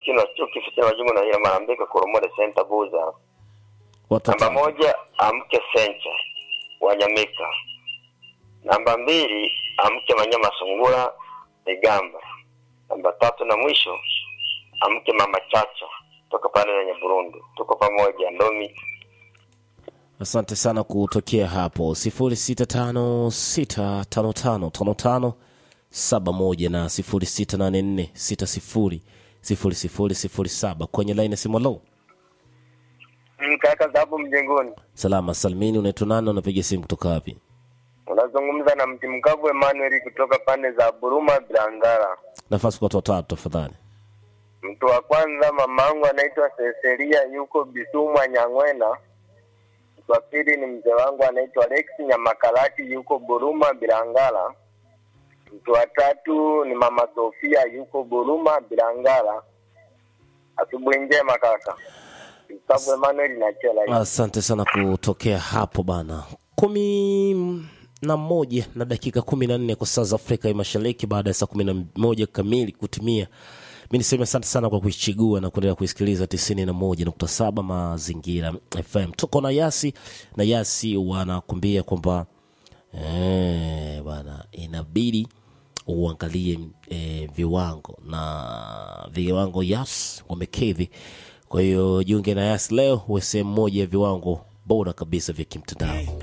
Kino Chuki Fitina Majungu na Hila Marambika Koromore Center Buza. watu Namba watano. moja amke Sencha Wanyamika. Namba mbili amke Manyama Sungura Igamba. Namba tatu na mwisho amke Mama Chacha toka pale wenye Burundi. Tuko pamoja Ndomi. asante sana kutokea hapo 0656555571 na 0684600007 kwenye laini ya simu low Kaka sababu mjengoni. salama salmini unaitwa nani unapiga simu kutoka wapi Unazungumza na mti mkavu Emmanuel kutoka pande za Buruma Bilangara. nafasi kwa watu watatu tafadhali Mtu wa kwanza mamangu anaitwa Seselia yuko Bisumwa Nyang'wena. Mtu wa pili ni mzee wangu anaitwa Alex Nyamakalati yuko Buruma Bilangala. Mtu wa tatu ni mama Sofia yuko Buruma Bilangala. Asubuhi njema kaka. Mkavu Emmanuel na Chela. hii. asante sana kutokea hapo bana kumi na moja na dakika kumi na nne kwa saa za afrika ya mashariki baada ya saa kumi na moja kamili kutimia mi niseme asante sana kwa kuichigua na kuendelea kuisikiliza tisini na moja nukta saba mazingira fm tuko na yasi na yasi wanakuambia kwamba eh, bana inabidi uangalie eh, viwango na viwango yas wamekidhi kwa hiyo jiunge na yas leo uwe sehemu moja ya viwango bora kabisa vya kimtandao